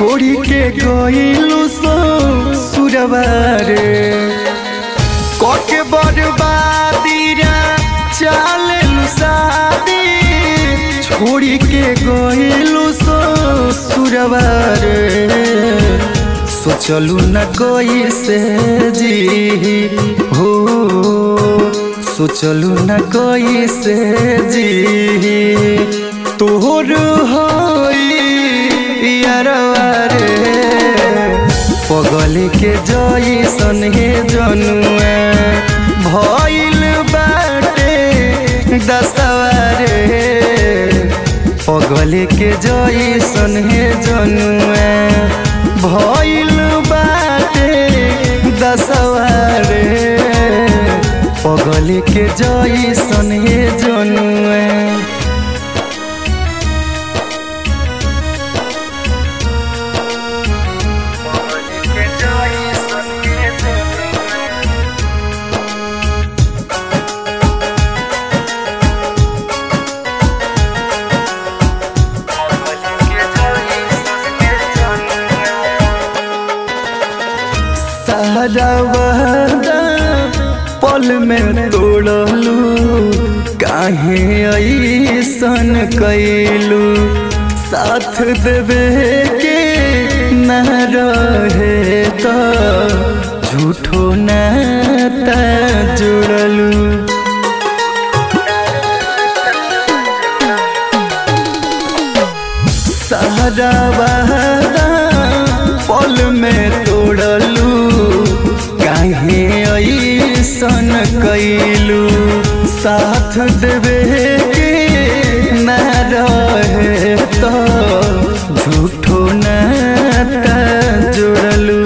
छोड़ी के गईलू सो सुरवारे कके बर्बादी रा चालेलू शादी छोड़ी के गईलू सो सुरवारे सोचलू न कोई से जी हो सोचलू न कोई से जी तोहर हरवारे पगल के जैसन हे जनुआ भइल बाटे दसवारे पगल के जैसन हे जनुआ भइल बाटे दसवारे पगल के जैसन हे जनुआ सारा वादा पल में तोड़लू काहे ऐसन कैलू साथ देवे के न रहे तो झूठो नाता जुड़लू सारा वादा पल में तोड़लू काहे ऐसन कैलू साथ देवे के न रहे तो झूठो नाता जुड़लू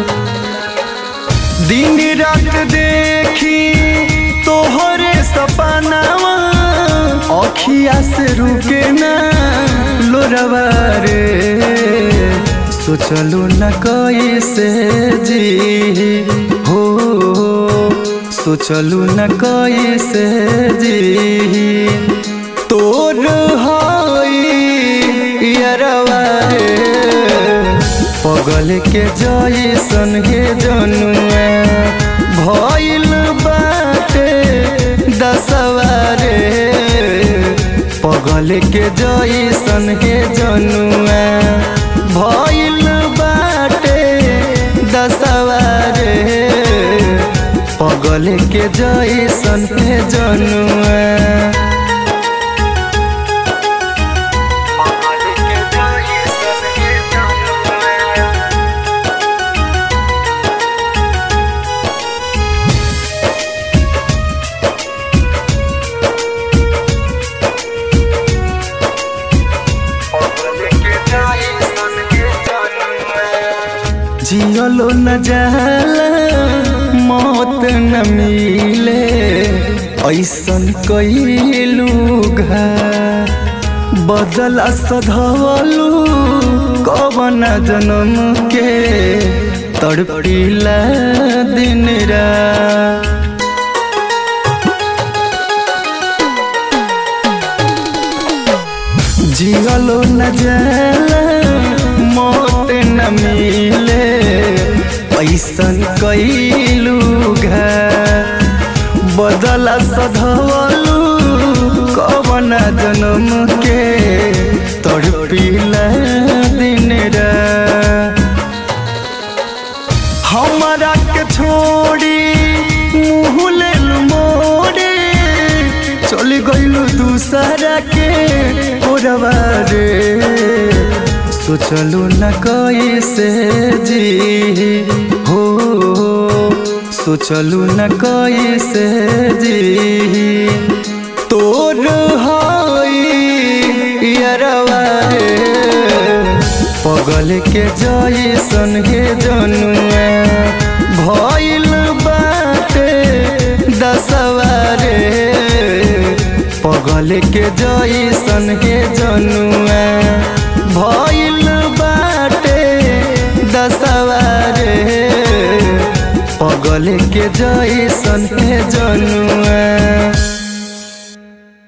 दिन रात देखी तोहरे सपनावा अखिया से रुके ना लोरवा रे सोचलू न कैसे जी हो सोचलू न कैसे जी तोर हरवा रे पगल के जैसन हे जनुआ भइल बाटे दसवारे पगल के जैसन हे जनुआ भइल बाटे दसवारे पगल के जैसन हे जनुआ जियलो न जाला मौत न मिले ऐसन कैलू घा बदला सधवलू कवन जन्म के तड़पीला दिन रा जियलो न जाला मौत न मिले ऐसन कैलू घा बदला सधवलू कवन जन्म के तड़पीला दिन रा हमारा के छोड़ी मुँह लेलू मोड़े चल गईलू दूसरा के ओरवा रे सोचलू न कैसे जी हो सोचलू न कैसे जी तोर हरवा रे पगल के जैसन हे जनुआ भइल बाटे दसवारे पगल के जैसन हे जनुआ भइल बाटे दसवारे पगल के जैसन हे जनुआ